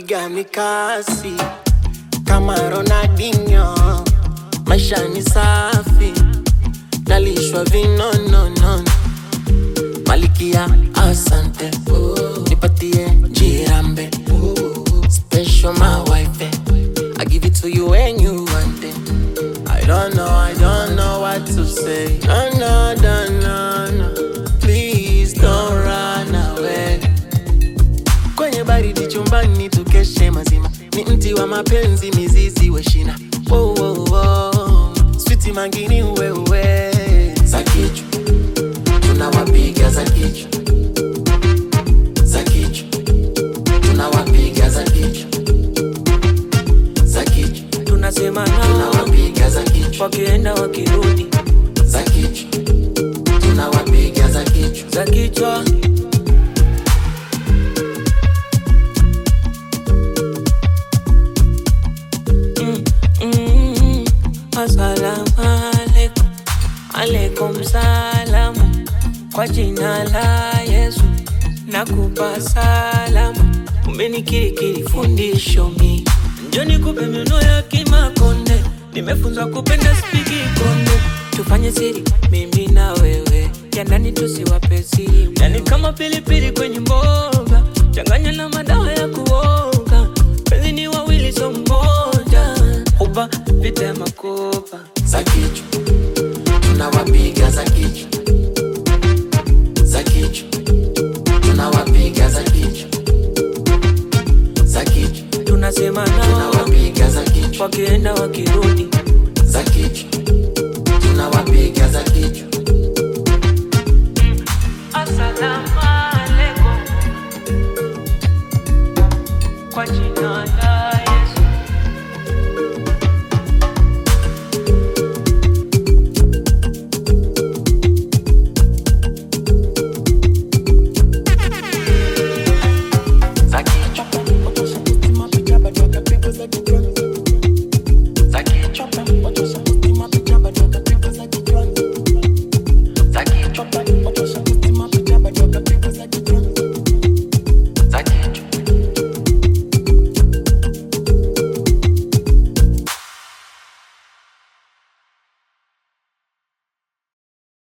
napiga mikasi kama Ronaldinho, maisha ni safi, nalishwa vinonono, malikia asante, nipatie jirambe, special my wife, I give it to you when you want it. I don't know, I don't know what to say. No, no, no, no, no. Please don't run away. Kwenye baridi chumbani tukeshe mazima, ni mti wa mapenzi, mizizi weshina. Oh, oh, oh. Switi mangini wewe za kichwa tunawapiga za kichwa za kichwa tunawapiga za kichwa za kichwa tunasema nao tunawapiga za kichwa wakienda wakirudi za kichwa tunawapiga za kichwa za kichwa Mm, mm, Assalamu alaikum, alaikum salamu kwa jina la Yesu nakupa salamu, umenikirikiri fundisho mi njoni kupe miono ya kimakonde, nimefunzwa kupenda spiki konde, tufanye siri mimi na wewe, ya ndani tusiwape siri, yani kama pilipili kwenye mboga, changanya na madawa ya kuoga, penzi ni wawili so mmoja, uba vita ya makopa za kichwa tunawapiga za kichwa za kichwa tunawapiga za kichwa za kichwa tunasema nao tunawapiga za kichwa wakienda wakirudi